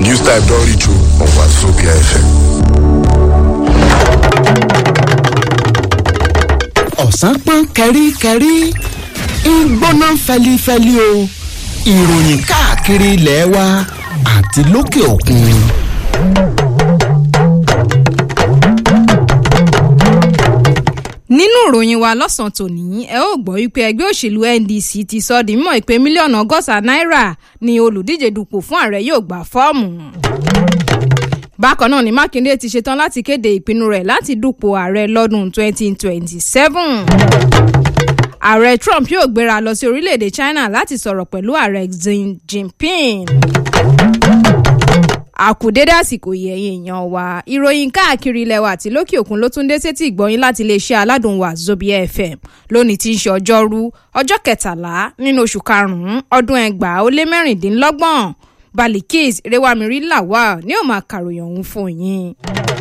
News type don reach you on Wazobia FM. ọ̀sán pọ́n kẹ́ríkẹ́rí ń gbóná fẹlifẹli o ìròyìn káàkiri ilẹ̀ wa àti lókè òkun. nínú ìròyìn wa lọ́sàn-án tòní ẹ ó gbọ́ wípé ẹgbẹ́ òṣèlú ndc ti sọ di mímọ̀ pé mílíọ̀nù ọgọ́ta náírà ni olùdíje dupò fún ààrẹ yóò gbà fọ́ọ̀mù. bákan náà ni mákindé ti ṣetán láti kéde ìpinnu rẹ̀ láti dupò ààrẹ lọ́dún 2027. ààrẹ trump yóò gbéra lọ sí orílẹ̀-èdè china láti sọ̀rọ̀ pẹ̀lú ààrẹ xi jinping àkùdédé àsìkò yẹ̀yìn èèyàn wa ìròyìn káàkiri ilẹ̀ wa àti lókè òkun ló tún dé sétí ìgbọ́yìn láti iléeṣẹ́ aládùn wa zobia fm lónìí tí ń ṣe ọjọ́rú ọjọ́ kẹtàlá nínú oṣù karùn-ún ọdún ẹgbàá ó lé mẹ́rìndínlọ́gbọ̀n balikis rewamiri lawal ní ó máa kàròyìn ọ̀hún fún yín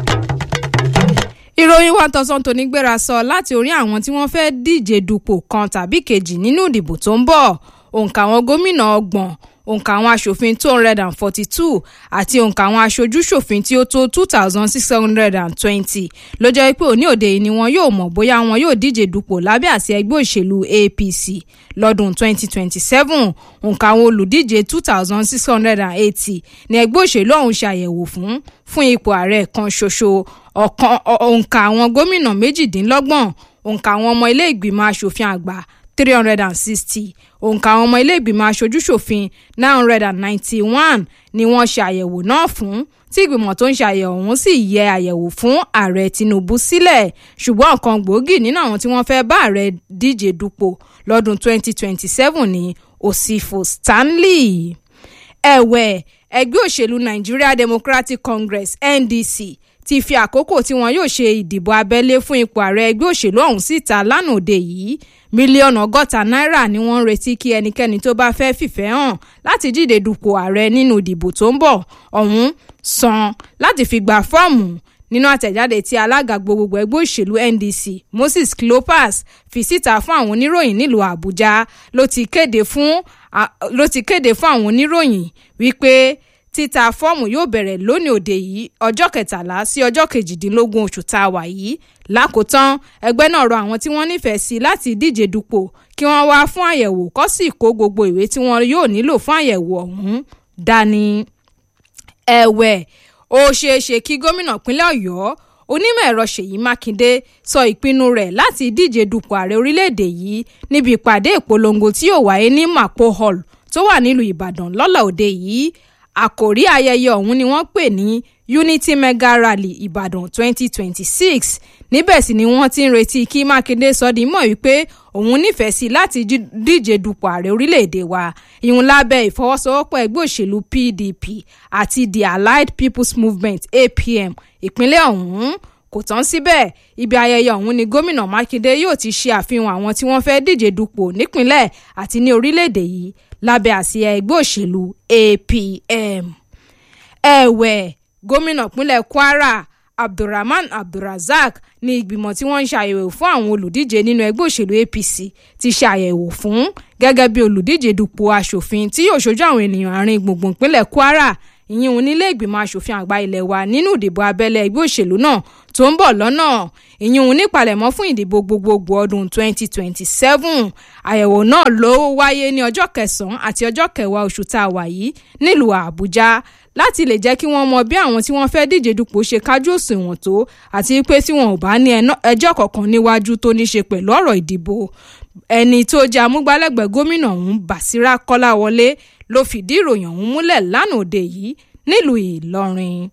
ìròyìn wa tọ̀sán tòní gbéra sọ láti orí àwọn tí wọ́n fẹ́ díje dupò kan tàbí kejì nínú ìdìbò tó ń bọ̀ òǹkà àwọn gómìnà ọgbọ̀n òǹkà àwọn aṣòfin two hundred and forty-two àti òǹkà àwọn aṣojú-ṣòfin tí ó tó two thousand six hundred and twenty ló jẹ́ pé òní òde yìí ni wọn yóò mọ̀ bóyá wọn yóò díje dupò lábẹ́ àsíá ẹgbẹ́ òṣèlú apc lọ́dún twenty twenty seven òǹkà àwọn olùdíje two thousand six hundred and eighty ni ẹgbẹ́ òṣèlú ọ̀hún ṣe àyẹ̀wò fún fún ipò ààrẹ kan ṣoṣo ọ̀kan òǹkà àwọn gómìnà méjìdínlọ́gbọ̀n òǹkà àwọn ọmọ ilé ìgbìmọ̀ aṣòfin àgbà three hundred and sixty òǹkà àwọn ọmọ ilé ìgbìmọ̀ aṣojúṣòfin nine hundred and ninety-one ni wọ́n ṣe àyẹ̀wò náà fún tí ìgbìmọ̀ tó ń ṣe àyẹ̀wò ọ̀hún sì yẹ àyẹ̀wò fún ààrẹ tinubu sílẹ̀ ṣùgbọ́n ọ̀kan gbòógì nínú àwọn tí wọ́n fẹ́ bá ààrẹ díje dupò lọ́dún twenty twenty seven ní òsìfò stanley ẹ̀wẹ̀ ẹgbẹ́ òṣèlú nigeria democratic congress ndc ti fi àkókò tí wọn yóò ṣe ìdìbò abẹ́lé fún ipò ààrẹ ẹgbẹ́ òṣèlú ọ̀hún síta lánàá òde yìí mílíọ̀nù ọgọ́ta náírà ni wọ́n ń retí kí ẹnikẹ́ni tó bá fẹ́ fìfẹ́ hàn láti díje dupò ààrẹ nínú ìdìbò tó ń bọ̀ ọ̀hún san láti fi gba fọ́ọ̀mù nínú àtẹ̀jáde tí alága gbogbogbò ẹgbẹ́ òṣèlú ndc moses cleopas fi síta fún àwọn oníròyìn nílùú àbújá ló ti kéde fún àwọn oníròyìn wípé títa fọ́ọ̀mù yóò bẹ̀rẹ̀ lónìí òde yìí ọjọ́ kẹtàlá sí ọjọ́ kejìdínlógún oṣù tá a wà yìí lákòótán ẹgbẹ́ náà rọ àwọn tí wọ́n nífẹ̀ẹ́ sí láti díje dupò kí wọ́n wá fún àyẹ̀wò kó sì kó gbogbo ìwé tí wọ́n yóò nílò fún àyẹ̀wò ọ̀hún dání. ẹ̀wẹ̀ ó ṣeé ṣe kí gómìnà pínlẹ̀ ọ̀yọ́ onímọ̀ ẹ̀rọ ṣèyí mákindé sọ ìpinnu rẹ̀ láti díje dupò ààrẹ orílẹ̀-èdè yìí níbi ìpàdé ìpolongo tí yóò wáyé ní mapo hall tó wà nílùú ìbàdàn lọ́la òde yìí àkòrí ayẹyẹ ọ̀hún ni wọ́n pè ní unity mega rally ìbàdàn 2026 níbẹ̀ sì ni wọ́n ti ń retí kí mákindé sọ di mọ̀ wípé òun nífẹ̀ẹ́ sí láti díje dupò ààrẹ orílẹ̀-èdè wa ìhun lábẹ́ ìfọwọ́sowọ́pọ̀ ẹgbẹ́ òṣèlú pdp àti the allied people's movement apm ìpínlẹ̀ ọ̀hún kò tán síbẹ̀ ibi ayẹyẹ ọ̀hún ni gómìnà mákindé yóò ti ṣe àfihàn àwọn tí wọ́n fẹ́ díje dupò nípínlẹ̀ àti ní orílẹ̀-èdè yìí lábẹ́ àsíá ẹgbẹ́ òṣèlú apm. ẹ̀wẹ̀ gómìnà pínlẹ̀ kwara abdulrahman abdulrasaq ní ìgbìmọ̀ tí wọ́n ń ṣàyẹ̀wò fún àwọn olùdíje nínú ẹgbẹ́ òṣèlú apc ti ṣàyẹ̀wò fún gẹ́gẹ́ bí olùdíje dupò asòfin tí yóò ṣojú àwọn ènìyàn àárín gbùngbùn pínlẹ̀ kwara ìyẹn onílé ìgbìmọ̀ asòfin àgbà ilẹ̀ wa nínú ìdìbò abẹ́lé ẹgbẹ́ òṣèlú náà tó ń bọ̀ lọ́nà ìyẹn onípalẹ̀mọ́ fún ìdìbò gbogbogbò ọdún 2027 àyẹ̀wò náà ló wáyé ní ọjọ́ kẹsàn-án àti ọjọ́ kẹwàá oṣù tá a wà yìí nílùú àbújá láti lè jẹ́ kí wọ́n mọ bí àwọn tí wọ́n fẹ́ díje dupò ṣe kájú òṣùwọ̀n tó àti pé tí wọn ò bá ní ẹjọ́ kankan níwájú tó ní ṣe pẹ̀lú ọ̀rọ̀ ìdìbò ẹni tó jẹ́ amúgbálẹ́gbẹ̀ẹ́ gómìnà ọ̀hún basira kọ́láwọlé ló fìdí ìròyìn ọ̀hún múlẹ̀ lánàá òde yìí nílùú ìlọrin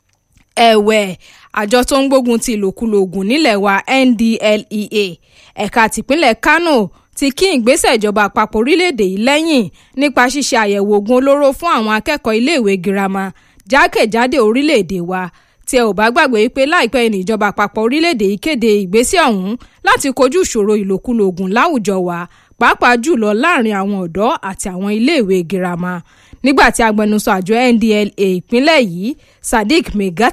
ẹ̀wẹ̀ àjọ tó ń gbógun ti ìlòkulò oògùn nílẹ̀ wa ndlea ẹ̀ka tìpínlẹ̀ kano ti kí ìgbésẹ̀ ìjọba àpapọ̀ orílẹ̀-èdè yìí lẹ́yìn nípa ṣíṣe àyẹ̀wò oògùn olóró fún àwọn akẹ́kọ̀ọ́ iléèwé girama jákèjádò orílẹ̀-èdè wa tí ẹ ò bá gbàgbé pé láìpẹ́ ní ìjọba àpapọ̀ orílẹ̀-èdè yìí kéde ìgbésẹ̀ ọ̀hún láti kojú ìṣòro ìlòkulò oògùn láwùjọ wa pàápàá jùlọ láàrin àwọn ọ̀dọ́ àti àwọn iléèwé girama nígbà tí agbẹnusọ àjọ ndla ìpínlẹ̀ yìí sadiq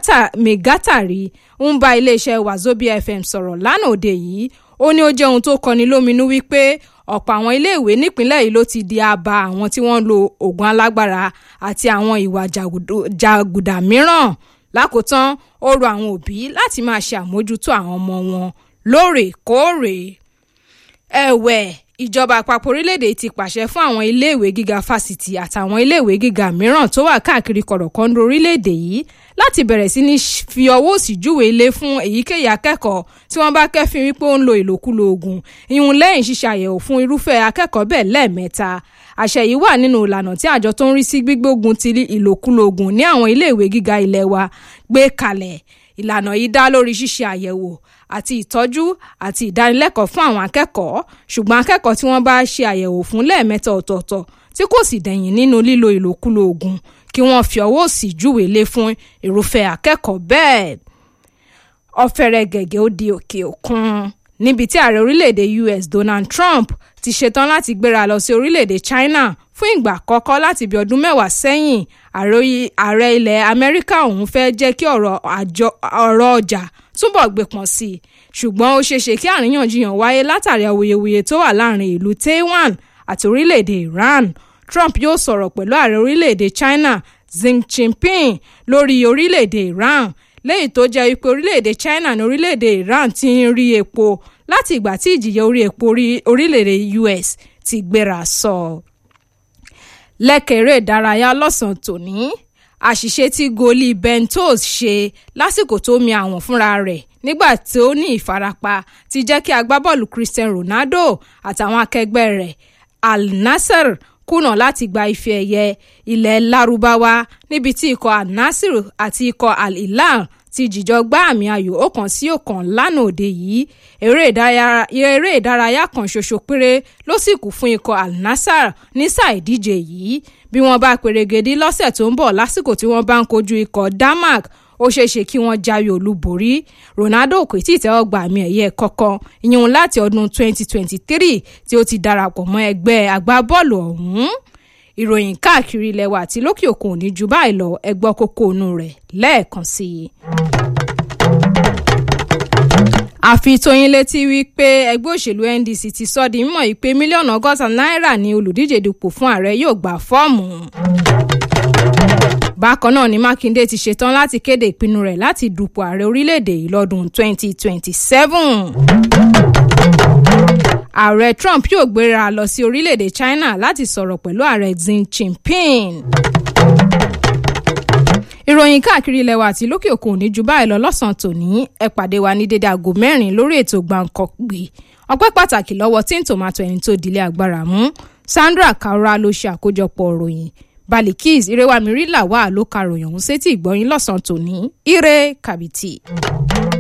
megatari ń bá iléeṣẹ́ wazobia fm sọ̀rọ̀ lánàá òde yìí ó ní ó jẹ́ ohun tó kọni lóminú wípé ọ̀pọ̀ àwọn iléèwé nípínlẹ̀ yìí ló ti di àbá àwọn tí wọ́n ń lo oògùn alágbára àti àwọn ìwà jàgùdà mìíràn lákòótán ó rọ àwọn òbí láti máa ṣe àmójútó àwọn ọmọ wọn lóòrèkóòrè ẹ̀wẹ̀ ìjọba àpapọ̀ orílẹ̀-èdè ti pàṣẹ fún àwọn iléèwé gíga fásitì àtàwọn iléèwé gíga mìíràn tó wà káàkiri kọ̀rọ̀kọ́ńdọ̀ orílẹ̀-èdè yìí láti bẹ̀rẹ̀ sí ní fi ọwọ́ òsì júwe ilé fún èyíkéyìí akẹ́kọ̀ọ́ tí wọ́n bá kẹ́fìn wípé ó ń lo ìlòkulò oògùn ìhun lẹ́yìn ṣíṣe àyẹ̀wò fún irúfẹ́ akẹ́kọ̀ọ́ bẹ́ẹ̀ lẹ́ẹ̀mẹ́ta àṣẹ yìí wà nínú ìlànà tí àjọ tó ń rí sí gbígbógun ti ìlòkulò oògùn ní àwọn iléèwé gíga ilé wa gbé kalẹ̀ ìlànà yìí dá lórí ṣíṣe àyẹ̀wò àti ìtọ́jú àti ìdánilẹ́kọ̀ọ́ fún àwọn akẹ́kọ̀ọ́ ṣùgbọ́n akẹ́kọ̀ọ́ tí wọ́n bá ṣe àyẹ̀wò fún lẹ́ẹ̀mẹ́ta ọ̀tọ̀ọ̀tọ̀ tí kò sì dẹ̀yìn nínú lílo ìlòkulò oògùn kí wọ́n fi ọwọ́ òsì júwe lé fún irúfẹ́ akẹ́kọ̀ọ́ bẹ́ẹ̀. ọ̀fẹ́rẹ́ gẹ̀gẹ́ ó di òkè òkun níbi tí ààrẹ orílẹ̀-èdè US Donald Trump ti ṣetán láti gbéra lọ sí orílẹ̀-èdè China fún ìgbà àkọ́kọ́ láti bí ọdún mẹ́wàá sẹ́yìn ààrẹ ilẹ̀ Amẹ́ríkà ọ̀hún fẹ́ jẹ́ kí ọ̀rọ̀ ọjà túbọ̀ gbé pọ̀n sí i ṣùgbọ́n ó ṣeéṣe kí àríyànjiyàn wáyé látàrí awuyewuye tó wà láàrin ìlú Taiwan àti orílẹ̀-èdè Iran Trump yóò sọ̀rọ̀ pẹ̀lú ààrẹ orílẹ̀-èdè China Xi Jinping lórí orílẹ̀-èdè Iran lẹ́yìn tó jẹ́ wípé orílẹ̀-èdè China ní orílẹ̀-èdè Iran ti ń rí epo láti ìgbà tí ìjìyà orí epo orílẹ̀-èdè US ti gbéra sọ. lẹ́kẹ̀rẹ́ ìdárayá lọ́sàn-án tòní àṣìṣe tí goli bentos ṣe lásìkò tó mi àwọn fúnra rẹ̀ nígbà tí ó ní ìfarapa ti jẹ́ kí agbábọ́ọ̀lù Cristiano Ronaldo àtàwọn akẹgbẹ́ rẹ̀ Al Nassr kùnà láti gba ife ẹ̀yẹ ilẹ̀ Lárúbáwá níbi tí ikọ̀ Al Nassr àti ikọ̀ Al Hilal ti jìjọ gbá àmì ayò ọ̀kan sí ọ̀kan lánàá òde yìí eré ìdárayá kan ṣoṣo péré ló sì kù fún ikọ̀ Al Nassr ní sáà ìdíje yìí bí wọ́n bá perégedé lọ́sẹ̀ tó ń bọ̀ lásìkò tí wọ́n bá ń kojú ikọ̀ Denmark ó ṣeéṣe kí wọ́n jáwé olúborí Ronaldo kò tí ì tẹ́wọ́ gba àmì ẹ̀yẹ kankan ìyẹn láti ọdún 2023 tí ó ti darapọ̀ mọ́ ẹgbẹ́ agbábọ́ọ̀lù ọ̀hún ìròyìn káàkiri ilẹ̀ wa àti lókè òkun ò ní ju báyìí lọ ẹgbọ́ kókó inú rẹ̀ lẹ́ẹ̀kan sí i. àfi tóyin létí wípé ẹgbẹ́ òṣèlú NDC ti sọ di mímọ̀ yìí pé mílíọ̀nù ọgọ́ta náírà ni olùdíje dupò fún ààrẹ yóò gbà fọ́ọ̀mù bákan náà ni Mákindé ti ṣetán láti kéde ìpinnu rẹ̀ láti dupò ààrẹ orílẹ̀-èdè yìí lọ́dún 2027. ààrẹ Trump yóò gbéra lọ sí orílẹ̀-èdè China láti sọ̀rọ̀ pẹ̀lú ààrẹ Xi Jinping. ìròyìn káàkiri ilẹ̀ wa àti lókè òkun ò ní ju báyìí lọ lọ́sàn-án tòní ẹ pàdé wa ní dédé aago mẹ́rin lórí ètò gbàǹkọ̀gbì ọpẹ́ pàtàkì lọ́wọ́ tí ń tòmátò ẹni tó dilé agbára mú Sandra Kaura ló ṣe àkójọpọ̀ ìròyìn balikis irewamiri làwà ló ka ròyìn ọ̀hún sétí ìgbọ́yìn lọ́sàn-án tòní ire kàbìtì.